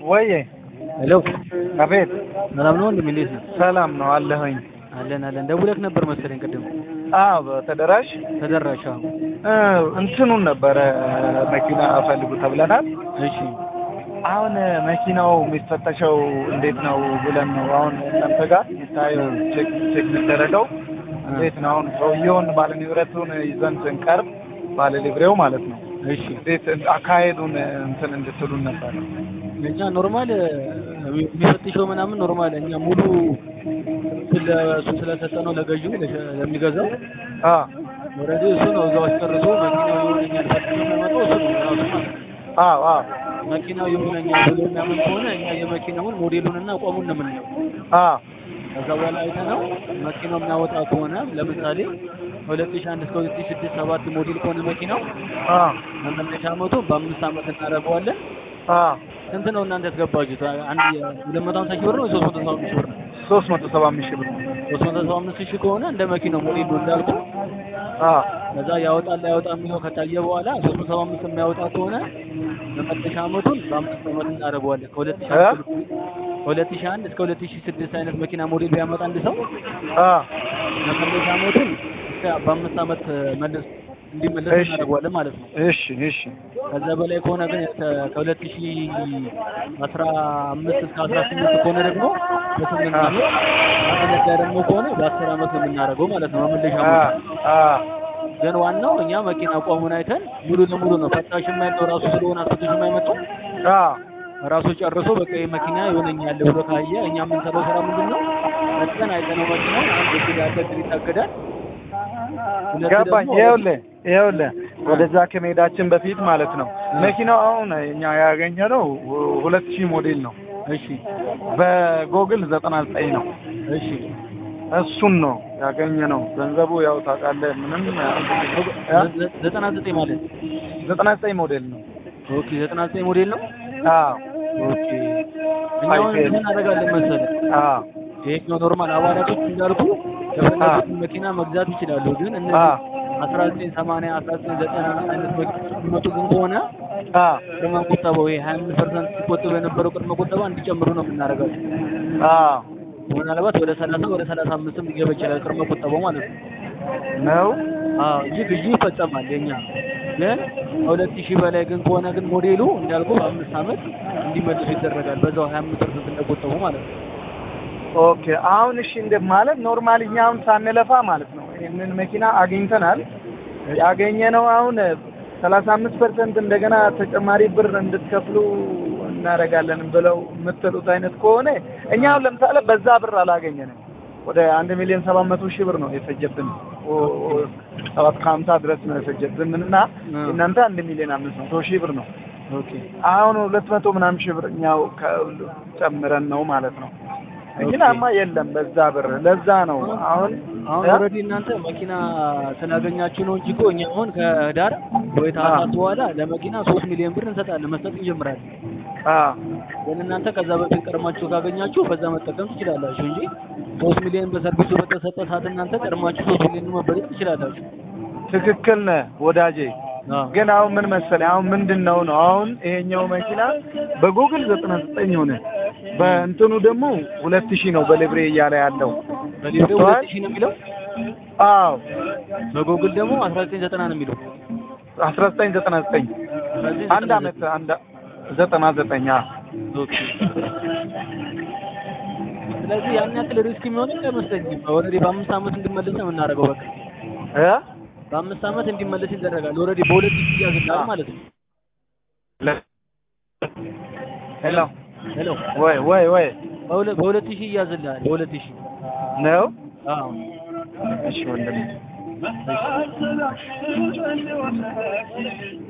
ወዬ ሄሎ አቤት ሰላም ነው ወንድም እንዴት ነው? ሰላም ነው አለሁኝ አለን አለን ደውለህ ነበር መሰለኝ ቅድም አዎ ተደራሽ ተደራሽ አዎ እ እንትኑን ነበረ መኪና ፈልጉ ተብለናል እሺ አሁን መኪናው የሚፈተሸው እንዴት ነው ብለን ነው አሁን እናንተ ጋር የሚታየው ቼክ ቼክ የሚደረገው እንዴት ነው አሁን ሰውየውን ባለ ንብረቱን ይዘን ስንቀርብ ባለ ሊብሬው ማለት ነው እሺ እንዴት አካሄዱን እንትን እንድትሉን ነበር እኛ ኖርማል የሚፈትሸው ምናምን ኖርማል እኛ ሙሉ ስለ እሱ ስለሰጠነው ለገዢው ለሸ- ለሚገዛው አ ኦልሬዲ እሱ ነው እዛው አስጨርሶ መኪናው ይሆነኛል ፈትሾ የሚያመጣው እሱ ነው ራሱ ማለት ነው። አዎ አዎ መኪናው ይሆነኛል ብሎ የሚያምን ከሆነ እኛ የመኪናውን ሞዴሉንና አቋሙን ነው የምናየው። አ ከዛ በኋላ አይተነው መኪናው የሚያወጣ ከሆነ ለምሳሌ ከሁለት ሺህ አንድ እስከ ሁለት ሺህ ስድስት ሰባት ሞዴል ከሆነ መኪናው አ መመለሻ አመቱ በአምስት አመት እናደርገዋለን። አ ስንት ነው እናንተ ያስገባችሁት? አንድ ሁለት መቶ ሀምሳ ሺህ ብር ነው ሶስት መቶ ሰባ አምስት ሺህ ብር ነው? ሶስት መቶ ሰባ አምስት ሺህ ብር ሶስት መቶ ሰባ አምስት ሺህ ከሆነ እንደ መኪናው ሞዴሉ እንዳልኩ አ ከዛ ያወጣል ያወጣ የሚለው ከታየ በኋላ ሶስት መቶ ሰባ አምስት የሚያወጣ ከሆነ መመለሻ አመቱን በአምስት አመት እናደርገዋለን። ከሁለት ሺህ አንድ ከሁለት ሺህ አንድ እስከ ሁለት ሺህ ስድስት አይነት መኪና ሞዴል ቢያመጣ አንድ ሰው አ መመለሻ አመቱን እስከ በአምስት አመት መልስ እንዲመለስ እሺ። እናደርገዋለን ማለት ነው። እሺ እሺ ከዛ በላይ ከሆነ ግን ከ- ከሁለት ሺህ አስራ አምስት እስከ አስራ ስምንት ከሆነ ደግሞ በስምንት አ አመት ማመለሻ ደግሞ ከሆነ በአስር አመት ነው የምናደርገው ማለት ነው። መመለሻ አ አመቱ አ ግን ዋናው እኛ መኪና አቋሙን አይተን ሙሉ ለሙሉ ነው ፈታሽ የማይለው ራሱ ስለሆነ አስፈታሽ የማይመጣው አ ራሱ ጨርሶ በቃ ይሄ መኪና ይሆነኛል ብሎ ካየ እኛ የምንሰራው ስራ ምንድን ነው? መጥተን አይተነው መኪናው አንድ እግድ ያለ እግድ ይታገዳል። ሁለት ገባኝ። ደግሞ ይኸውልህ ይኸውልህ ወደዛ ከመሄዳችን በፊት ማለት ነው መኪናው አሁን እኛ ያገኘነው ሁለት ሺህ ሞዴል ነው። እሺ በጎግል ዘጠና ዘጠኝ ነው። እሺ እሱን ነው ያገኘነው። ገንዘቡ ያው ታውቃለህ ምንም እ? ዘ- ዘጠና ዘጠኝ ማለት ዘጠና ዘጠኝ ሞዴል ነው። ኦኬ ዘጠና ዘጠኝ ሞዴል ነው። አዎ ኦኬ እኛ አሁን አይፌል። ምን እናደርጋለን መሰለህ? አዎ ይሄኛው ኖርማል አባላቶች እንዳልኩ የፈለጉትን መኪና መግዛት ይችላሉ። ግን አ እነዚህ አስራ ዘጠኝ ሰማንያ አስራ ዘጠኝ ዘጠና አይነት መኪኖች የሚመጡ ግን ከሆነ አ ቅድመ ቁጠባው ይሄ ሀያ አምስት ፐርሰንት ሲቆጥብ የነበረው ቅድመ ቁጠባ እንዲጨምሩ ነው የምናደርጋቸው። አዎ ምናልባት ወደ ሰላሳ ወደ ሰላሳ አምስትም ሊገባ ይችላል ቅድመ ቁጠባው ማለት ነው። ነው አዎ እንጂ ግዢ ይፈጸማል የኛ ግን ከሁለት ሺህ በላይ ግን ከሆነ ግን ሞዴሉ እንዳልኩ በአምስት አመት እንዲመልሱ ይደረጋል። በዛው ሀያ አምስት ፐርሰንት እንደቆጠቡ ማለት ነው። ኦኬ አሁን እሺ እንደ ማለት ኖርማል እኛ አሁን ሳንለፋ ማለት ነው ይህንን መኪና አግኝተናል። ያገኘነው አሁን ሰላሳ አምስት ፐርሰንት እንደገና ተጨማሪ ብር እንድትከፍሉ እናደርጋለን ብለው የምትሉት አይነት ከሆነ እኛ አሁን ለምሳሌ በዛ ብር አላገኘንም። ወደ አንድ ሚሊዮን ሰባት መቶ ሺህ ብር ነው የፈጀብን። ኦ- ኦ- ሰባት ከሀምሳ ድረስ ነው የፈጀብን እና አ። እናንተ አንድ ሚሊዮን አምስት መቶ ሺህ ብር ነው። ኦኬ አሁን ሁለት መቶ ምናምን ሺህ ብር እኛው ከሁሉ ጨምረን ነው ማለት ነው። መኪናማ የለም በዛ ብር። ለዛ ነው አሁን አሁን እ? ኦልሬዲ እናንተ መኪና ስላገኛችሁ ነው እንጂ እኮ እኛ አሁን ከዳር ወይ ታህሳስ በኋላ ለመኪና ሶስት ሚሊዮን ብር እንሰጣለን መስጠት እንጀምራለን። አ ግን እናንተ ከዛ በፊት ቀድማችሁ ካገኛችሁ በዛ መጠቀም ትችላላችሁ እንጂ ሶስት ሚሊዮን በሰርቪሱ በተሰጠ ሰዓት እናንተ ቀድማችሁ ሶስት ሚሊዮን መበደር ትችላላችሁ። ትክክል ነህ ወዳጄ። አዎ ግን አሁን ምን መሰለህ አሁን ምንድን ነው ነው አሁን ይሄኛው መኪና በጉግል ዘጠና ዘጠኝ ሆነ በእንትኑ ደግሞ ሁለት ሺህ ነው በሊብሬ እያለ ያለው በሊብሬ ሁለት ሺህ ነው የሚለው አዎ በጎግል ደግሞ አስራ ዘጠኝ ዘጠና ነው የሚለው አስራ ዘጠኝ ዘጠና ዘጠኝ አንድ አመት አንድ ዘጠና ዘጠኝ አ ኦኬ ስለዚህ ያን ያክል ሪስክ የሚሆን አይመስለኝም። ኦልሬዲ በአምስት አመት እንዲመለስ ነው የምናደርገው። በቃ እ በአምስት አመት እንዲመለስ ይደረጋል። ኦልሬዲ በሁለት ሺህ ያዝላል ማለት ነው። ለ- ሄሎ ሄሎ ወይ ወይ ወይ በሁለት በሁለት ሺህ ይያዝልሃል። በሁለት ሺህ ነው አዎ እሺ ወንድም